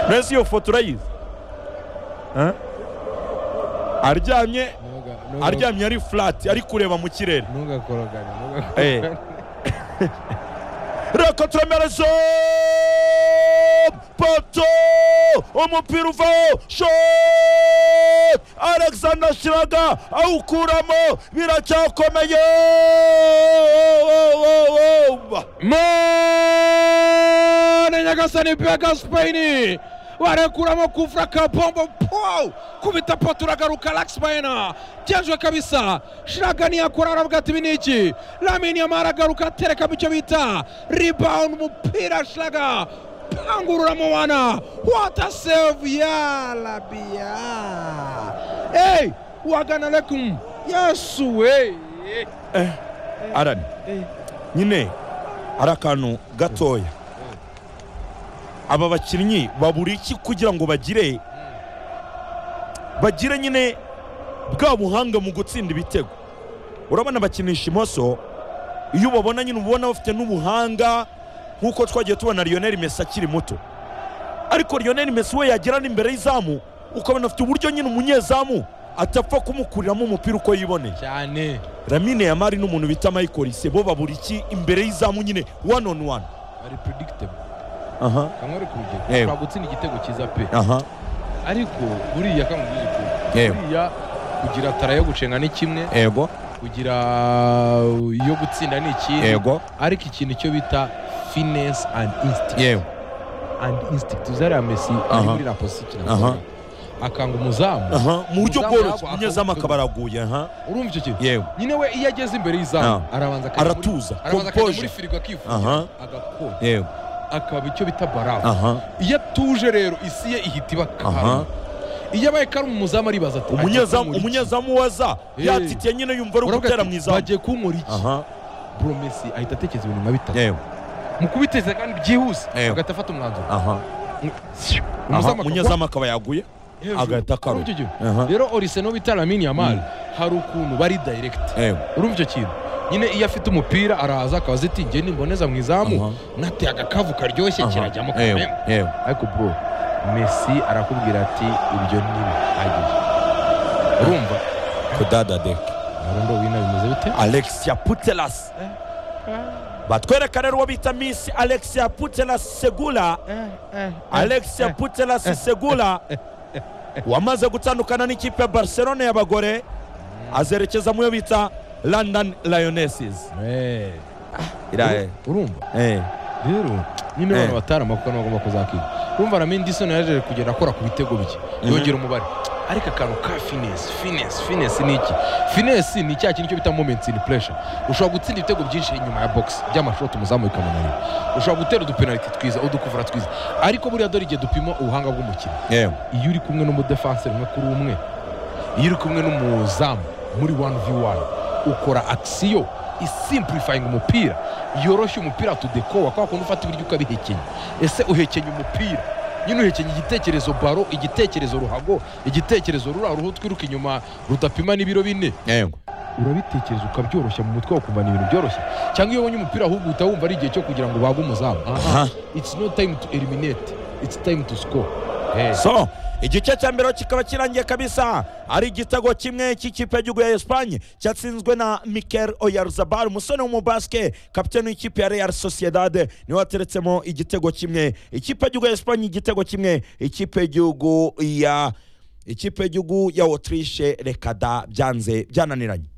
no ese iyo foto urayizi Eh? aryamye aryamye ari flat ari kureba mu kirere ntugakorogane Eh. ntugakorogane reka turemerezo poto umupira uvaho shot alexander shiraga awukuramo biracyakomeye Mane Nyagasani Bega Spain wanakuramo kufra kabombo pow kubita poto uragaruka Lax Baena byajwe kabisa Shragani akora aravuga ati biniki Lamine Yamal agaruka atereka mu cyo bita rebound umupira Shraga pangurura mu wana what a save ya labia hey wagana lekum yesu we arani nyine ari akantu gatoya aba bakinnyi babura iki kugira ngo bagire bagire nyine bwa buhanga mu gutsinda ibitego urabona bakinisha imoso iyo ubabona nyine uba ubona bafite n'ubuhanga nk'uko twagiye tubona Lionel Messi akiri muto ariko Lionel Messi we yagera n'imbere y'izamu ukabona afite uburyo nyine umunyezamu atapfa kumukuriramo umupira uko yiboneye cyane Lamine Yamal n'umuntu bita Michael Olise bo babura iki imbere y'izamu nyine one on one ari predictable aha kamwe ari ku rugero Yewe. ushobora gutsinda igitego cyiza pe aha ariko buriya kamubwiza ukuri Yewe. buriya kugira tara yo gucenga ni kimwe ego kugira iyo gutsinda ni ikindi ego ariko ikintu icyo bita finesse and instinct yewe and instinct uzariya messi ari Aha. muri la position ikina Aha. akora. akanga umuzamu aha mu buryo Umuzamu bworoshye yagwa, umunyezamu akawutuma. akaba araguye aha urumva icyo kintu yewe nyine we iyo ageze imbere y'izamu Ah. arabanza akajya muri- aratuza arabanza akajya muri composure firigo akifuza aha agakora yewe akaba icyo bita barafu aha iyo atuje rero isi ye ihita iba Aha. karumu iyo abaye karumu umuzamu aribaza ati umunyezamu umunyezamu waza Eh. yatitiye nyine yumva ari ugutera mu izamu bagiye kunkora iki aha bro messi ahita atekereza ibintu nka bitatu yewe mu kubiteza kandi byihuse Yewe. agahita afata umwanzuro aha aha Umuzamu akagwa umunyezamu akaba yaguye hejuru. agahita akaruma. Urumva icyo kintu? aha rero orise no bita lamini yamal hari ukuntu bari direct yewe urumva icyo kintu nyine iyo afite umupira araza akaba azi ati nge nimboneza mu izamu aha nateye agakavu karyoshye kirajyamo yewe kamena yewe ariko bro messi arakubwira ati ibyo ntibihagije urumva kudada deke arundo wina bimeze bite alexia putelas batwereka rero uwo bita miss alexia putelas segula alexia putelas segula wamaze gutandukana n'ikipe ya barcelone y'abagore azerekeza mu yo bita london lionesses Eh. Ira- urumva eh, rero nyine abantu Eh. batari amakuka nibo bagomba kuzakiga urumva ramini disoni yaje kugenda akora ku bitego bike Mhm. yongera umubare ariko akantu ka finesi finesi finesi ni iki finesi ni cya kintu cyo bita momenti in pressure ushobora gutsinda ibitego byinshi inyuma ya box by'amashoti umuzamu bikamunanira ushobora gutera udupenaliti twiza udukuvura twiza ariko buriya dore igihe dupima ubuhanga bw'umukino yewe, iyo uri kumwe n'umudefanse umwe kuri umwe iyo uri kumwe n'umuzamu muri wani vi wani ukora akisiyo isimpurifayinga umupira yoroshya umupira tudekowa kwa kuntu ufata ibiryo ukabihekenya ese uhekenya umupira nyine uhekenya igitekerezo baro igitekerezo ruhago igitekerezo rura ruhu twiruka inyuma rudapima n'ibiro bine yewe. urabitekereza ukabyoroshya mu mutwe wakumva ni ibintu byoroshye cyangwa iyo ubonye umupira ahubwo uhita wumva ari igihe cyo kugira ngo ubage umuzamu Aha. it's no time to eliminate it's time to score Eh. so igice cya mbere kikaba kirangiye kabisa ari igitego kimwe cy'ikipe y'igihugu ya esipanye cyatsinzwe na mikel oyarzabal umusore w'umubaske kapiteni w'ikipe ya real sociedade niwe wateretsemo igitego kimwe ikipe y'igihugu ya esipanye igitego kimwe ikipe y'igihugu ya ikipe y'igihugu ya otirishe rekada byanze byananiranye